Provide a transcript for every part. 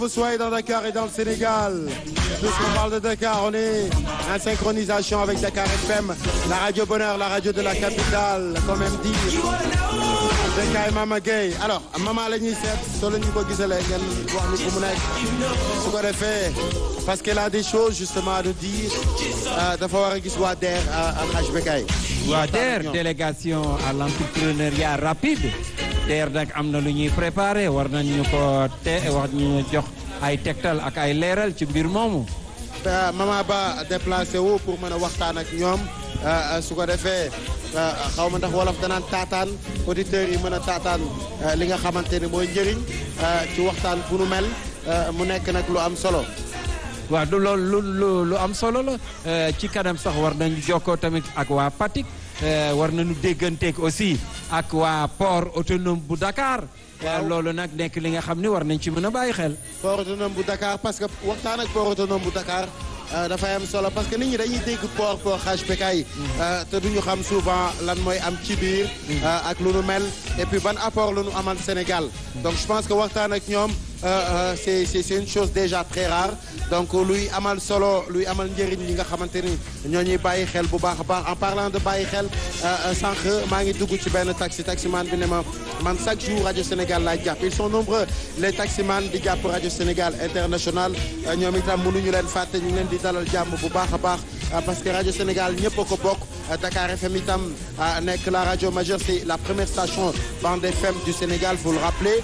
Vous soyez dans Dakar et dans le Sénégal. Puisqu'on parle de Dakar, on est en synchronisation avec Dakar FM, la radio bonheur, la radio de la capitale, quand même dit. Bekay Mama Gueye alors mama la ñuy seet soo la ñu ko gisalee ngeen wax ni fu mu nekk su ko defee parce qu'elle a des choses justement à nous dire dafa war a gis waa DER Alhaj Bekay. waa DER délégation à l'entrepreneuriat rapide DER nag am na lu ñuy préparé war nañu ko te war ñu jox ay tegtal ak ay leeral ci mbir moomu. mama ba déplacé wu pour mën a waxtaan ak ñoom su ko defee xaw ma ndax wolof danaan taataan auditeurs yi mën a taataan li nga xamante ni mooy njëriñ ci waxtaan bu nu mel mu nekk nag lu am solo. waaw du loolu lu lu am solo la ci kanam sax war nañu jokkoo tamit ak waa Fatick war nañu dégganteeg aussi ak waa port autonome bu Dakar. loolu nag nekk li nga xam ne war nañ ci mën a bàyyi xel. port autonome bu Dakar parce que waxtaan ak port autonome bu Dakar dafay am solo parce que nit ñi dañuy dégg port port HPK yi te duñu xam souvent lan mooy am ci biir. ak lu nu mel et puis ban apport lu nu amal Sénégal. donc je pense que waxtaan ak ñoom c'est c'est une chose déjà très rare donc luy amal solo luy amal njëriñ li nga xamante ni ñoo ñuy bàyyi xel bu baax a baax en parlant de bàyyi xel sànq maa ngi dugg ci benn taxi taximan bi ne ma man chaque jour rajo Sénégal laay jàpp ils sont nombreux les taximan di jàpp rajo Sénégal international ñoom itam mënuñu leen fàtte ñu ngi leen di dalal jàmm bu baax a baax parce que rajo Sénégal ñëpp a ko bokk Dakar FM itam nekk la rajo majeure c'est la première station bande FM du Sénégal vous le rappelez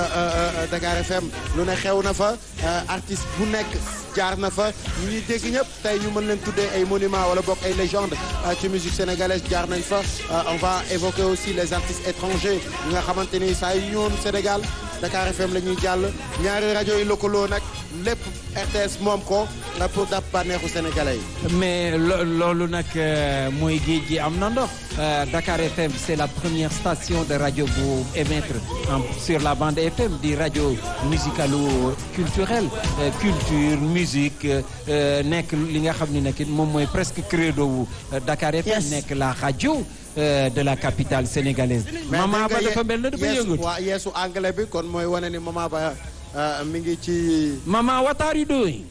Dakar FM lu ne xew na fa artiste bu nekk jaar na fa ñu ñuy dégg ñëpp tey ñu mën leen tuddee ay monuments wala bokk ay légendes ci musique sénégalaise jaar nañ fa on va évoquer aussi les artistes étrangers ñi nga xamante ni saa yu ñëwoon Sénégal Dakar FM la ñuy jàll ñaari rajo yi lëkkaloo nag lépp RTS moom ko pour dab bànneexu sénégalais yi. mais loolu nag mooy géej gi am na ndox Dakar FM c'est la première station de rajo bu émettre sur la bande FM di rajo musicalo culturelle culture musique nekk li nga xam ne nag moom mooy presque credo wu Dakar FM nekk la rajo de la capitale sénégalaise. Mama Ba dafa mel na dafa yëngu. waa yeesu anglais bi kon mooy wane ni Mama Ba mi ngi ci. Mama what are you doing?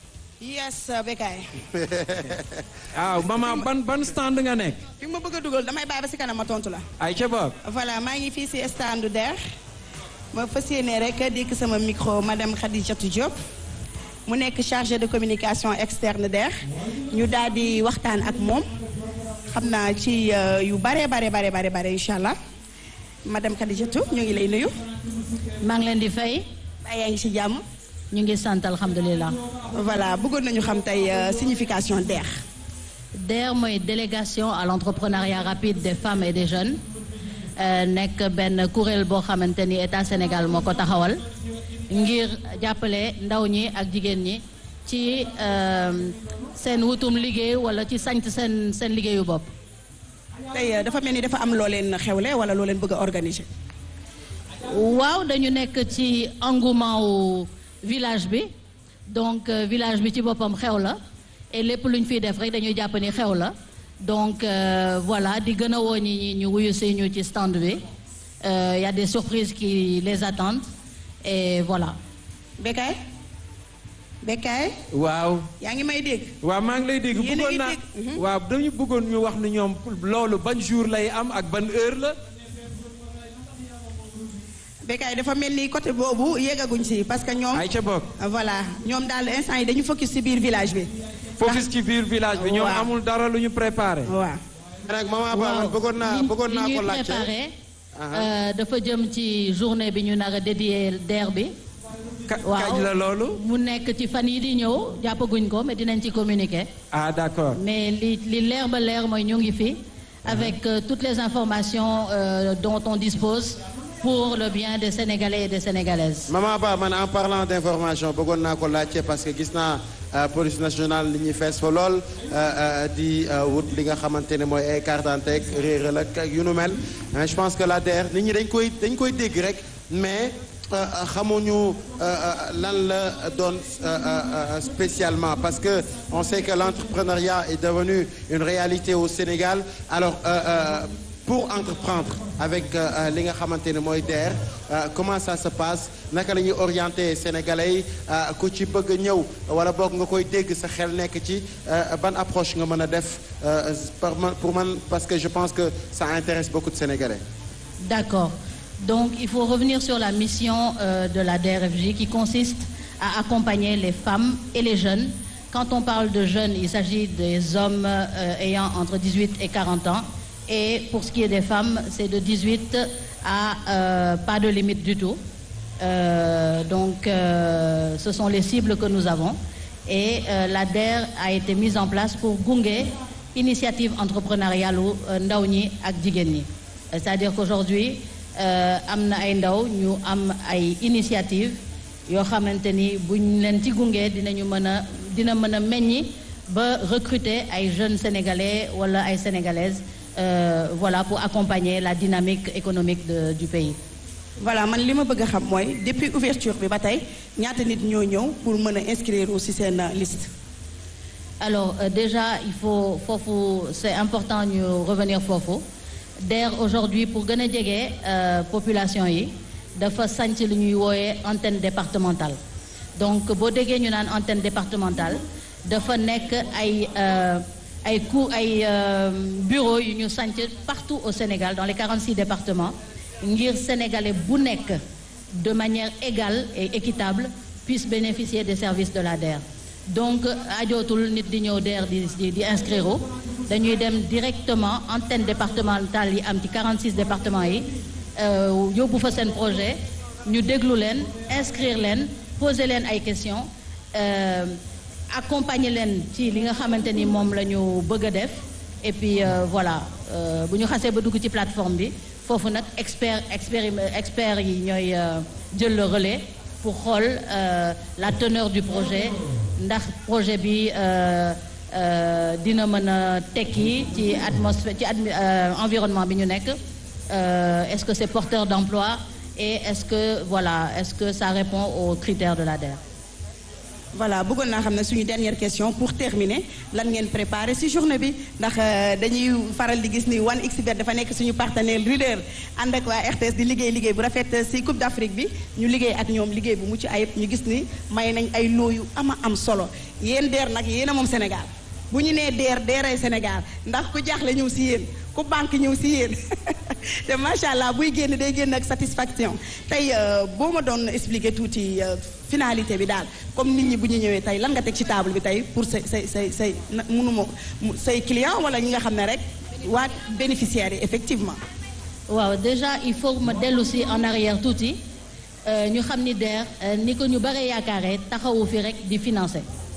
yes Bekay. waaw mama ban ban stand nga nekk. fi ma bëgg a dugal damay bàyyi ba si kanam ma tontu la. ay ca boog. voilà maa ngi fii si stand DER. ma fas yéene rek dikk sama micro madame Khadijatou Diop. mu nekk chargé de communication externe DER. ñu daal di waxtaan ak moom. xam naa ci yu bare bare bare bare bare incha allah. madame Khadijatou ñu ngi lay nuyu. maa ngi leen di fay. baa yaa ngi si jàmm. ñu ngi sant alhamdulilah. voilà bëggoon nañu xam tey signification DER. DER mooy délégation à l'entrepreneuriat rapide des femmes et des jeunes nekk benn kuréel boo xamante ni état Sénégal moo ko taxawal ngir jàppale ndaw ñi ak jigéen ñi ci seen wutum liggéey wala ci sanc seen seen liggéeyu bopp. tey dafa mel ni dafa am loo leen xewle wala loo leen bëgg a organiser. waaw dañu nekk ci engouement wu village bi donc village bi ci boppam xew la et lépp lu ñu fiy def rek dañuy jàpp ni xew la donc voilà di gën a woo ñi ñu wuyu si ñu ci stand bi y a des surprises qui les attendent et voilà. Bekay Bekay. waaw. yaa ngi may dégg. waaw maa ngi lay dégg Yéen a bëggoon ngi naa dégg. waaw dañu bëggoon ñu wax ni ñoom loolu ban jour lay am ak ban heure la. Bekay dafa mel ni côté boobu yeggaguñ si parce que ñoom. ay ca boog. voilà ñoom daal instant yi dañu focus si biir village bi. focus ci biir village bi ñoom waaw. amul dara lu ñu préparé. waaw. nag Mama Ba man bëggoon naa bëggoon naa li ko ñuy laajte. préparé euh, dafa jëm ci journée bi ñu nar a dédié DER bi. Ka- waaw kañ la loolu. mu nekk ci fan yi di ñëw jàppaguñ ko mais dinañ ci communiquer. ah d'accord. mais li li leer ba leer mooy ñu ngi fi avec euh, toutes les informations euh, dont on dispose pour le bien des Sénégalais et des Sénégalaises. Mama Ba man en parlant d'information bëggoon naa ko laajte parce que gis naa euh, police nationale li ñuy fees fa lool euh, euh, di euh, wut li nga xamante ne mooy ay carte d'identité réeral ak ak yu nu mel Hein, je pense que la DER nit ñi dañ koy dañ koy dégg rek mais euh, euh, xamuñu euh, euh, lan la doon euh, euh, euh, spécialement parce que on sait que l'entrepreneuriat est devenu une réalité au Sénégal alors euh, euh, pour entreprendre avec li nga xamante ne mooy DER comment ça se passe naka la ñuy orienté sénégalais yi ku ci bëgg a ñëw wala boog nga koy dégg sa xel nekk ci ban approche nga mën a def pour man parce que je pense que ça intéresse beaucoup de sénégalais. D'accord. Donc il faut revenir sur la mission euh, de la DRFJ qui consiste à accompagner les femmes et les jeunes. Quand on parle de jeunes, il s'agit des hommes euh, ayant entre 18 et 40 ans. Et pour ce qui est des femmes, c'est de 18 à euh, pas de limite du tout. donc ce sont les cibles que nous avons. Et la DER a été mise en place pour gunge initiative entrepreneuriale u ndaw ñi ak jigéen ñi. C'est-à-dire qu'aujourd'hui am na ay ndaw ñu am ay initiative yoo xamante ni buñ leen ci gunge dinañu mën a dina mën a meññi ba recruter ay jeunes sénégalais wala ay sénégalaises euh, voilà pour accompagner la dynamique économique de, du pays. voilà man li ma bëgg a xam mooy depuis ouverture bi ba tey ñaata nit ñoo ñëw pour mën a inscrire aussi seen liste. alors euh, déjà il faut foofu c'est important ñu revenir foofu. DER aujourd'hui pour gën a jege population yi dafa sanc lu ñuy wooyee antenne départementale donc boo déggee ñu naan antenne départementale dafa nekk ay ay cours ay bureau yu ñu sanc partout au Sénégal dans les 46 départements ngir sénégalais bu nekk de manière égale et équitable puisse bénéficier des services de la DER donc ajootul nit di ñëw DER di di di inscrire dañuy dem directement antenne départementale yi am ci 46 départements yi yóbbu fa seen projet ñu déglu leen inscrire leen poser leen ay questions accompagner leen ci li nga xamante ni moom la ñu bëgg a def et puis voilà bu ñu xasee ba dugg ci plateforme bi foofu nag expert expert experts yi ñooy jël le relais pour xool la teneur du projet ndax projet bi dina mën a tekki ci atmosphère ci environnement bi ñu nekk est-ce que c'est porteur d'emploi et est-ce que voilà est-ce que ça répond aux critères de la DER. voilà bëggoon naa xam ne suñu dernière question pour terminer lan ngeen préparé ci journée bi ndax dañuy faral di gis ni 1xBet dafa nekk suñu partenaire leader ànd ak waa RTS di liggéey liggéey bu rafet ci Coupe d'Afrique bi ñu liggéey ak ñoom liggéey bu mucc ayib ñu gis ni may nañ ay loo yu ama am solo yéen DER nag yéen a moom Sénégal bu ñu nee DER DERay Sénégal ndax ku jaaxle ñëw ci yéen ku banque ñëw ci yéen te macha allah buy génn day génn ak satisfaction tey boo ma doon expliquer tuuti finalité bi daal comme nit ñi bu ñu ñëwee tey lan nga teg ci table bi tey pour say say say say mënuma say client wala ñi nga xam ne rek waa bénéficiaires yi effectivement. waaw déjà il faut ma dellu si en arrière tuuti ñu xam ni DER ni ko ñu bare yaakaaree taxawu fi rek di financer